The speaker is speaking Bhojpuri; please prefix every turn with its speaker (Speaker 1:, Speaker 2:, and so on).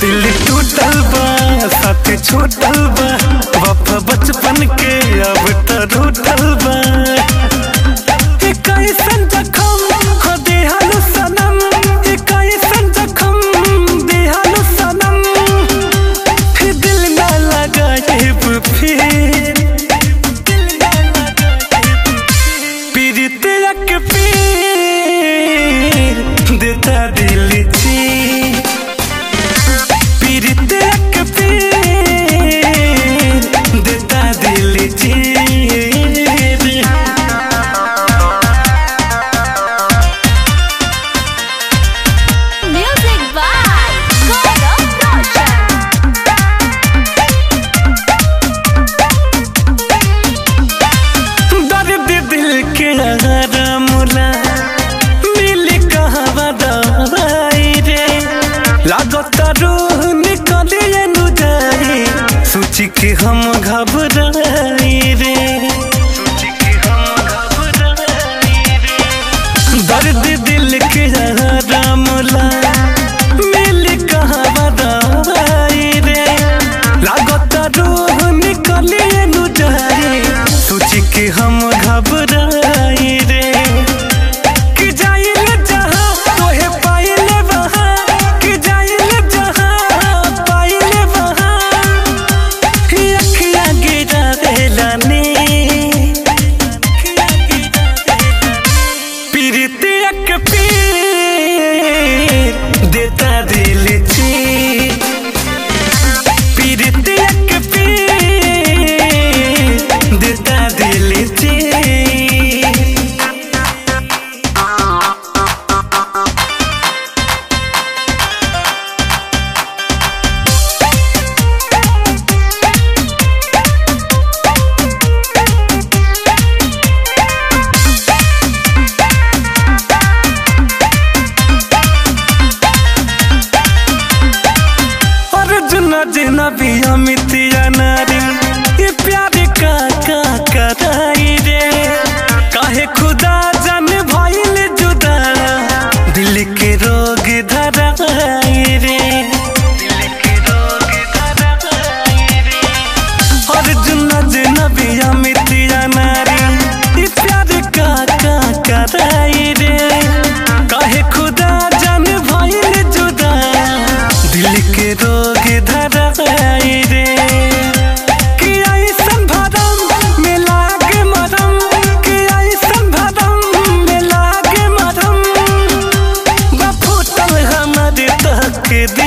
Speaker 1: दिल टूटल बा साथ छूटल बा वफा बचपन के अब तो रूठल बा ए कैसन जखम हो देहालु सनम ए कैसन जखम देहालु सनम फिर दिल ना लगाएब फिर पीड़ित के पीर देता दिल छी पीड़ित के पीर देता दिल छी
Speaker 2: Music by Gaurav Roshan.
Speaker 1: दर्द दिल के मुला मिल कहवा दवाई रे लागत रूह निकले नु जाई सोच के हम घबराई रे दर्द दिल के मुला मिल कहवा दवाई रे लागत रूह निकले नु जाई सोच के हम घबराई रे कि जाइल जहाँ तोहे पाइल वहाँ कि जाइल जहाँ पाइल वहाँ अखिया गिरा देलानी पीड़ितिया के पीर देता दिल छी पीड़ितिया के पीर देता दिल छी अर्जुन जिना भी अमितिया नारी ये प्यार का का कराई रे काहे खुदा जन भइल जुदा दिल के रोग धराई रे अर्जुन जिना भी अमितिया नारी ये प्यार का का कराई रे काहे खुदा जन भइल जुदा दिल के रोग धराई रे कि ऐसन भरम में लागे मरम कि ऐसन भरम में लागे मरम बा फूटल हमर तक दी